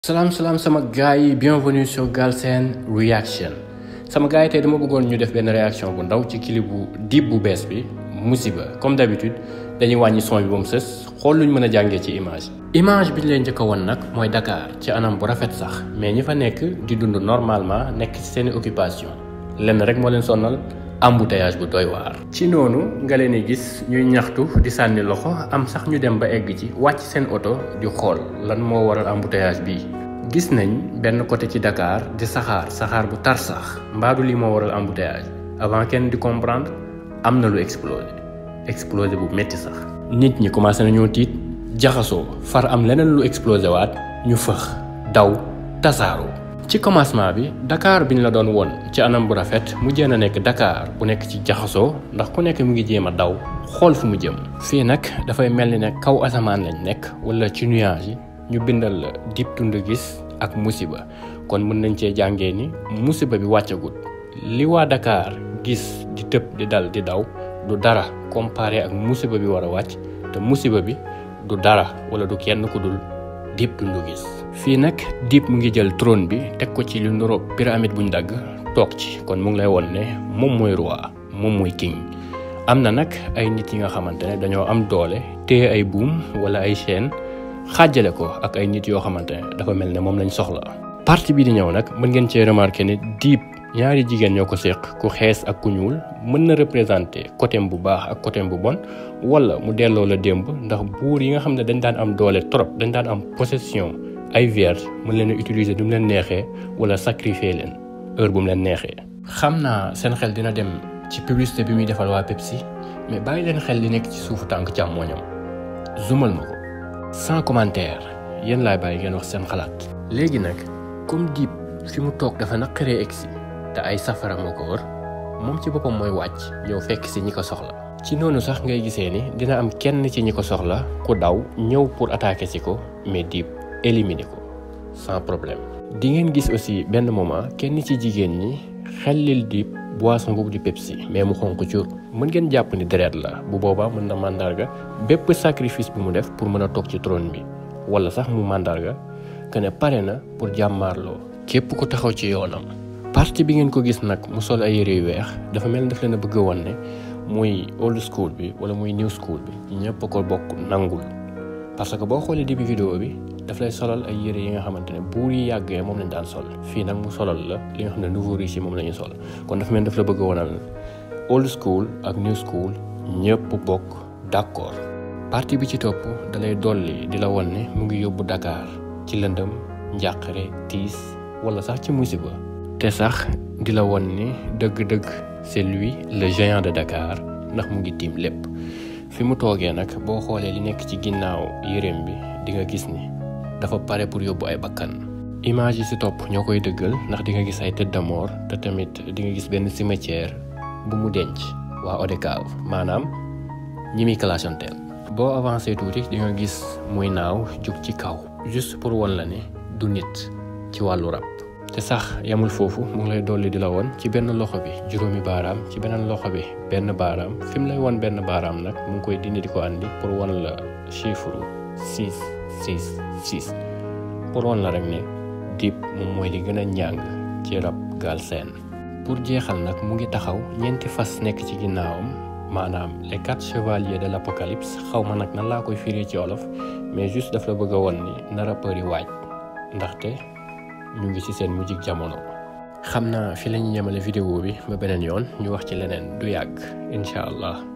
salaam salaam sama gars yi bienvenue sur Galsen Reaction sama gars yi tey dama bëggoon ñu def benn réaction bu ndaw ci clip bu Dip bu bees bi musiba comme d'habitude dañuy wàññi son bi ba mu sës xool luñ mën a jàngee ci image image bi ñu leen njëkk a won nag mooy Dakar ci anam bu rafet sax mais ñi fa nekk di dund normalement nekk ci seeni occupation lenn rek moo leen sonnal embouteillage bu doy waar ci noonu nga leen di gis ñuy ñaxtu di sànni loxo am sax ñu dem ba egg ci wàcc seen oto di xool lan moo waral embouteillage bi gis nañ benn côté ci Dakar di saxaar saxaar bu tar sax mbaadu lii moo waral embouteillage avant kenn di comprendre am na lu explosé explosé bu métti sax nit ñi commencé nañoo tiit jaxasoo far am leneen lu explosé waat ñu fëx daw tasaaroo ci commencement bi Dakar bi ñu la doon won ci anam bu rafet mu jéem a nekk Dakar bu nekk ci jaxasoo ndax ku nekk mu ngi jéem a daw xool fu mu jëm. fii nag dafay mel ni ne kaw asamaan lañ nekk wala ci nuage yi ñu bindal la Dip Doundou Guiss ak musiba kon mën nañ cee jàngee ni musiba bi wàccagut li waa Dakar gis di tëb di dal di daw du dara comparé ak musiba bi war a wàcc te musiba bi du dara wala du kenn ku dul. Dip Doundou Guiss fii nag Dip mu ngi jël trône bi teg ko ci lu nuro pyramide buñ dagg toog ci kon mu ngi lay won ne moom mooy roi moom mooy king am na nag ay nit yi nga xamante ne dañoo am doole téye ay buum wala ay chaîne xaajale ko ak ay nit yoo xamante ne dafa mel ne moom lañ soxla. partie bi di ñëw nag mën ngeen cee remarqué ne Dip ñaari jigéen ñoo ko séq ku xees ak ku ñuul mën na représenter côté bu baax ak côté bu bon wala mu delloo la démb ndax buur yi nga xam ne dañ daan am doole trop dañ daan am possession ay vierge mën leen a utiliser du mu leen neexee wala sacrifier leen heure bu mu leen neexee. xam naa seen xel dina dem ci publicité bi muy defal waa Pepsi mais bàyyi leen xel li nekk ci suufu tànk càmmooñam zoomal ma ko sans commentaire yéen laay bàyyi ngeen wax seen xalaat. léegi nag comme Dip fi mu toog dafa naqaree egsi te ay safara moo ko wër moom ci boppam mooy wàcc ñëw fekk si ñi ko soxla. ci noonu sax ngay gisee ni dina am kenn ci ñi ko soxla ku daw ñëw pour attaquer si ko mais Dip éliminer ko sans problème. di ngeen gis aussi benn moment kenn ci jigéen ñi xellil Dip boisson boobu di Pepsi mais mu xonq cur mën ngeen jàpp ni deret la bu boobaa mën na màndarga bépp sacrifice bu mu def pour mën a toog ci trône bi wala sax mu màndarga que ne pare na pour jàmmaarloo képp ku taxaw ci yoonam. parti bi ngeen ko gis nag mu sol ay yére yu weex dafa mel ni daf leen a bëgg a wan ne muy old school bi wala muy new school bi ñëpp ko bokk nangul parce que boo xoolee début vidéo bi daf lay solal ay yére yi nga xamante ne buur yi yàggee moom lañ daan sol fii nag mu solal la li nga xam ne nouveau riche yi moom la ñuy sol kon dafa mel ni daf la bëgg a wanal old school ak new school ñëpp bokk d'accord parti bi ci topp dalay dolli di la wan ne mu ngi yóbbu Dakar ci lëndëm njàqare tiis wala sax ci musiba te sax di la won ni dëgg-dëgg c'est lui le géant de Dakar ndax mu ngi tiim lépp fi mu toogee nag boo xoolee li nekk ci ginnaaw yéreem bi di nga gis ni dafa pare pour yóbbu ay bakkan image yi ci topp ñoo koy dëggal ndax di nga gis ay tête de mort te tamit di nga gis benn cimetière bu mu denc waa ODCAV maanaam ñi muy clashanteel boo avancé tuuti di nga gis muy naaw jug ci kaw juste pour won la ne du nit ci wàllu rab te sax yamul foofu mu ngi lay dolli di la woon ci benn loxo bi juróomi baaraam ci beneen loxo bi benn baaraam fi mu lay won benn baaraam nag mu ngi koy dindi di ko andi pour won la chiffre six six six pour won la rek ne Dip moom mooy li gën a njàng ci rab Galsen pour jeexal nag mu ngi taxaw ñeenti fas nekk ci ginnaawam maanaam les quatre chevaliers de l'apocalypse xaw ma nag nan laa koy firi ci olof mais juste daf la bëgg a won ni na rappeur yi waaj ndaxte ñu ngi ci seen mujjig jamono xam naa fi la ñu yemale vidéo bi ba beneen yoon ñu wax ci leneen du yàgg incha allah